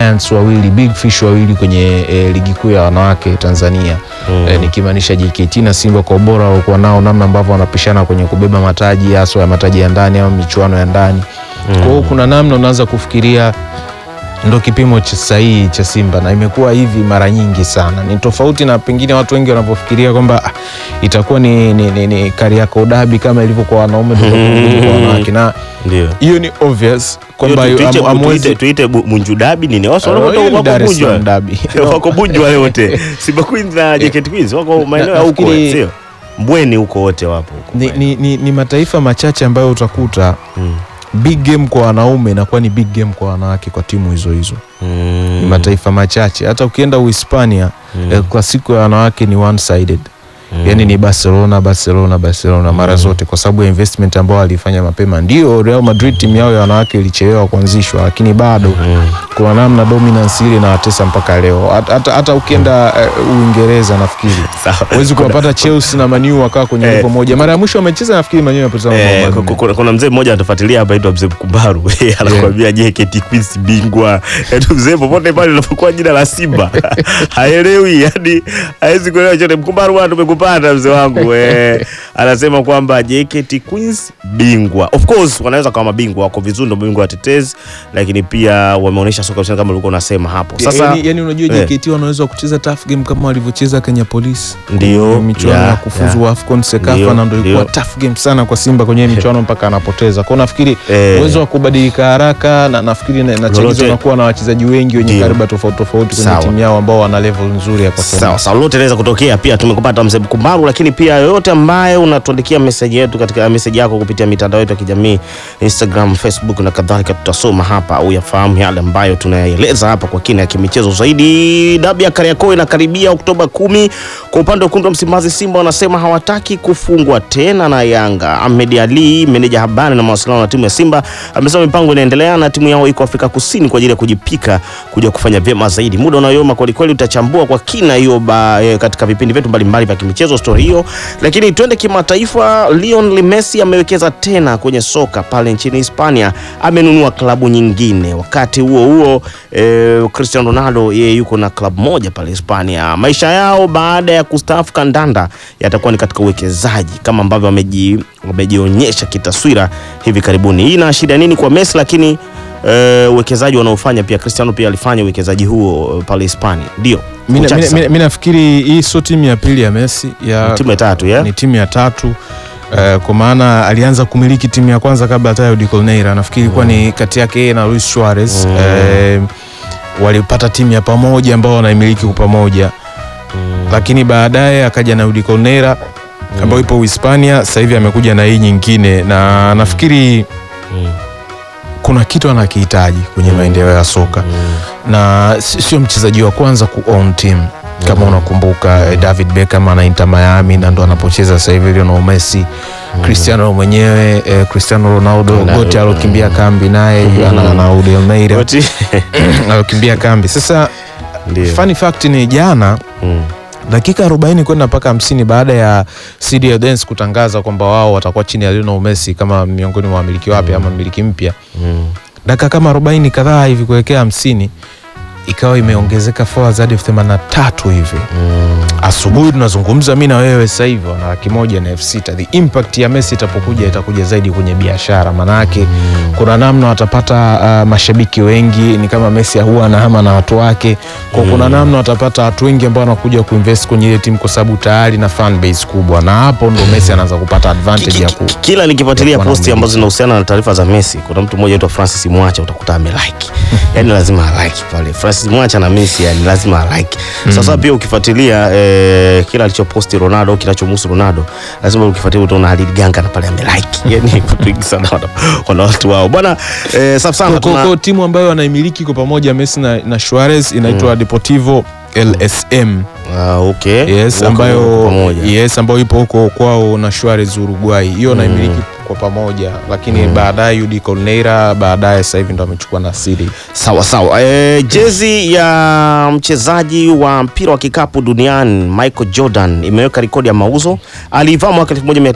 giants wawili big fish wawili kwenye e, ligi kuu ya wanawake Tanzania Mm. e, nikimaanisha JKT na Simba kwa ubora waliokuwa nao, namna ambavyo wanapishana kwenye kubeba mataji haswa ya mataji ya ndani au michuano ya ndani. Kwa hiyo kuna namna unaanza kufikiria ndo kipimo cha sahihi cha Simba na imekuwa hivi mara nyingi sana. Ni tofauti na pengine watu wengi wanapofikiria kwamba ah, itakuwa ni, ni, ni, ni Kariakoo Derby kama ilivyo kwa wanaume mm. kwa wanawake, na Ndio. hiyo ni obvious kwamba Hiyo tu- tuite- am- amwezi- tuite- tuite bu- Bunju Dabi nini? Watu Ah, wako hiyo ni wako Dar es Bunju. Salaam Derby. Wako Bunju wale wote. Simba Queens na JKT Queens wako maeneo ya huko, nafikiri- sio? Mbweni huko wote wapo huko. ni, ni, ni, ni mataifa machache ambayo utakuta Mm. big game kwa wanaume inakuwa ni big game kwa wanawake kwa timu hizo hizo. Mm. Ni mataifa machache. Hata ukienda Uhispania Mm. El Clasico ya wanawake ni one sided. Mm. yani ni Barcelona Barcelona Barcelona mara zote, kwa sababu ya investment ambao walifanya mapema. Ndio Real Madrid timu yao ya wanawake ilichelewa kuanzishwa, lakini bado Mm. kuna namna dominance ile inawatesa mpaka leo. Hata- Hata hata ukienda eh, Uingereza nafikiri Sawa. huwezi kuwapata Chelsea na Man U wakaa kwenye Eh. level moja. Mara ya mwisho wamecheza nafikiri Man U amepoteza mabao Eh, manne. ku- ku- kuna mzee mmoja anatufuatilia hapa aitwa mzee Mkumbaru anakuambia JKT Queens bingwa. Yaani mzee popote pale unapokuwa jina la Simba haelewi, yani hawezi kuelewa chote. Mkumbaru bwana, tumekupata mzee wangu eh, anasema kwamba JKT Queens bingwa. Of course wanaweza kama mabingwa, wako vizuri, ndio bingwa watetezi, lakini pia wameonyesha soka ushindani kama ulikuwa unasema hapo. Sasa yani, yani unajua eh. JKT wanaweza kucheza tough game kama walivyocheza Kenya Police Ndio, kwenye michuano yeah, ya kufuzu yeah. AFCON Sekafa, Ndio, na ndio ilikuwa ndio. tough game sana kwa Simba kwenye hii michuano mpaka anapoteza. Kwa hiyo nafikiri Eh. uwezo wa kubadilika haraka na nafikiri na- Lolote. nachagizwa na kuwa na wachezaji wengi wenye Ndio. kariba tofauti tofauti kwenye Sawa. timu yao ambao wana level nzuri ya performance. Sawa sawa, lolote linaweza kutokea. Pia tumekupata mzee Mkumbaru, lakini pia yoyote ambaye unatuandikia meseji yetu katika meseji yako kupitia mitandao yetu ya kijamii Instagram, Facebook na kadhalika, tutasoma hapa au yafahamu yale ambayo tunayaeleza hapa kwa kina ya kimichezo zaidi. Dabi ya Kariakoo inakaribia Oktoba kumi. Kwa upande wa wekundu wa Msimbazi, Simba wanasema hawataki kufungwa tena na Yanga. Ahmed Ali, meneja habari na mawasiliano na timu ya Simba, amesema mipango inaendelea na timu yao iko Afrika Kusini kwa ajili ya kujipika kuja kufanya vyema zaidi. Muda unayoyoma kwelikweli, utachambua kwa kina hiyo ba- eh, katika vipindi vyetu mbalimbali vya kimichezo stori hiyo, lakini twende kimataifa. Lionel Messi amewekeza tena kwenye soka pale nchini Hispania, amenunua klabu nyingine. Wakati huo huo eh, Cristiano Ronaldo yeye yuko na klabu moja pale Hispania. Maisha yao baada ya kustaafu kandanda yatakuwa ni katika uwekezaji kama ambavyo wameji- wamejionyesha kitaswira hivi karibuni. Hii inaashiria nini kwa Messi? Lakini eh, uwekezaji wanaofanya pia Cristiano pia alifanya uwekezaji huo eh, pale Hispania, ndio Mimi Uchache sana. mi nafikiri hii sio timu ya pili ya Messi ya timu ya tatu ya ni timu ya tatu eh, kwa maana alianza kumiliki timu ya kwanza kabla hata ya Udi Colneira. Nafikiri ilikuwa ni kati yake yeye na Luis Suarez Mm. eh, walipata timu ya pamoja ambao wanaimiliki kwa pamoja, lakini baadaye akaja na Udi Colneira ambayo ipo Uhispania. Sasa hivi amekuja na hii nyingine, na nafikiri Mm. kuna kitu anakihitaji kwenye maendeleo ya soka na si- sio mchezaji wa kwanza ku own team kama unakumbuka eh, David Beckham ana Inter Miami na ndo anapocheza sasa hivi Lionel Messi Cristiano mwenyewe eh, Cristiano Ronaldo Ronaldo, wote alokimbia kambi naye ana na Udi Almeida Wote- alokimbia kambi sasa Ndio. funny fact ni jana Mm. dakika 40 kwenda mpaka 50 baada ya CD Dance kutangaza kwamba wao watakuwa chini ya Lionel Messi kama miongoni mwa wamiliki wapya ama mmiliki mpya Mm. dakika kama 40 kadhaa hivi kuelekea 50 ikawa imeongezeka forwards hadi elfu themanini na tatu hivi Mm. asubuhi tunazungumza mi na wewe sasa hivi wana laki moja na elfu sita the impact ya Messi itapokuja itakuja zaidi kwenye biashara maanake kuna namna watapata uh, mashabiki wengi ni kama Messi huwa anahama na watu wake kwa kuna namna watapata watu wengi ambao wanakuja kuinvest kwenye ile timu kwa sababu tayari na fan base kubwa na hapo ndo Messi anaanza kupata advantage ya ku Ki- kila nikifuatilia ya kuwa na posti umiliki. ambazo zinahusiana na taarifa za Messi, kuna mtu mmoja aitwa Francis Mwacha utakuta amelike, yani lazima alike pale. Francis Mwacha na Messi, yani lazima alike. Sasa pia ukifuatilia eh, kila alichoposti Ronaldo, kinachomhusu Ronaldo, lazima ukifuatilia utaona Halid Ganga na pale amelike, yani watu wengi sana wana- wana watu wao bwana. Eh, safi sana Kwa- kwa- tuna kwa timu ambayo wanaimiliki kwa pamoja Messi na, na Suarez inaitwa Deportivo LSM ah, okay, yes, Wako ambayo pamoja. yes, ambayo ipo huko kwao na Suarez Uruguay, hiyo naimiliki kwa pamoja, lakini baadaye Udi Colneira baadaye sasa hivi ndo amechukua na City. Sawa sawa. E, jezi ya mchezaji wa mpira wa kikapu duniani Michael Jordan imeweka rekodi ya mauzo. Aliivaa mwaka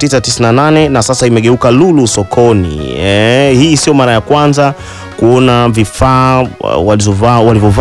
1998 na sasa imegeuka lulu sokoni. E, hii sio mara ya kwanza kuona vifaa uh, walizovaa walivyovaa